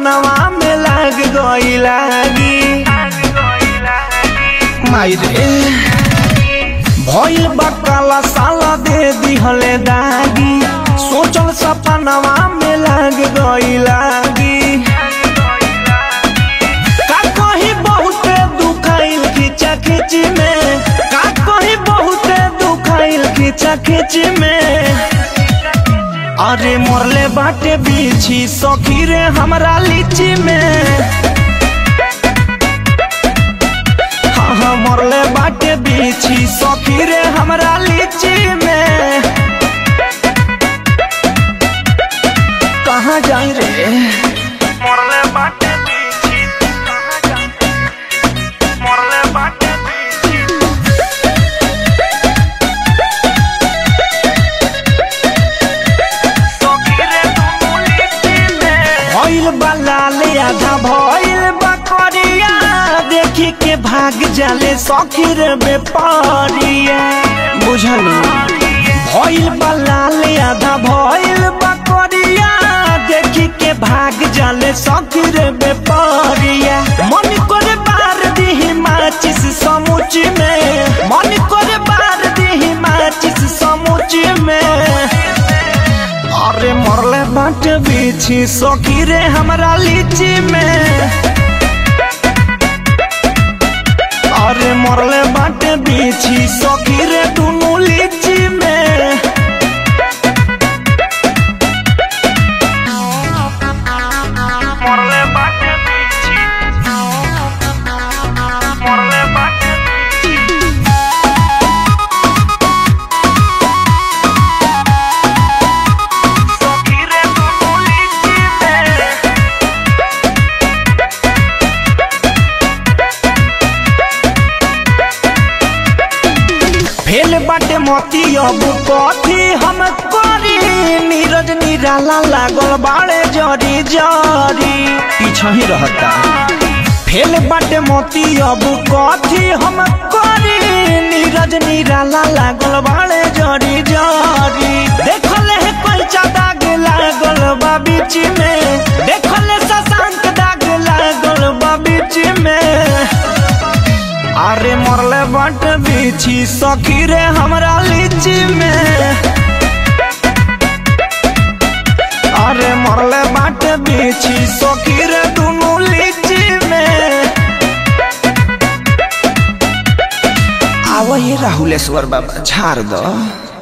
सपनवा में लाग गई लागी माई रे भइल बकाला साला दे दिहले दागी सोचल सपनवा में लाग गई लागी का कहीं बहुते दुखाइल खींचा खींच में का कहीं बहुते दुखाइल खींचा खींच में अरे मोरले बाटे बीछी सखी रे हमरा लीची में हाँ हाँ मोरले बाटे बीछी सखी रे हमरा लीची में कहाँ जाई रे मोरले बाटे बीछी कहाँ जाई मोरले बाटे बीछी भइल बा लाल आधा भइल बा करिया देखी के भाग जाले सखीर बेपारिया बुझलू भइल बा लाल आधा भइल बा करिया देखी के भाग जाले सखीर बेपारिया मन करे बार दिही माचिस समुच में मन करे बार दिही माचिस समुच में अरे मरले बाट बीछी सखी रे हमरा लीची में अरे मरले बाट बीछी सखी रे दुनू लीची में मरले बाट बीछी मरले बाट सखी रे दुनू लीची में फेल बाटे मोती अब कथी हम करी नीरज निराला लागल बाड़े जरी जरी पीछा ही रहता फेल बाटे मोती अब कथी हम करी नीरज निराला लागल बाड़े जरी जरी देखल है कोई दाग लागल बा बीच में देखल शशांक दाग लागल बा बीच में अरे मरले बट बीछी सखी रे हमरा लीची में अरे मरले बट बीछी सखी रे दुनू लीची में आवही राहुलेश्वर बाबा झाड़ दो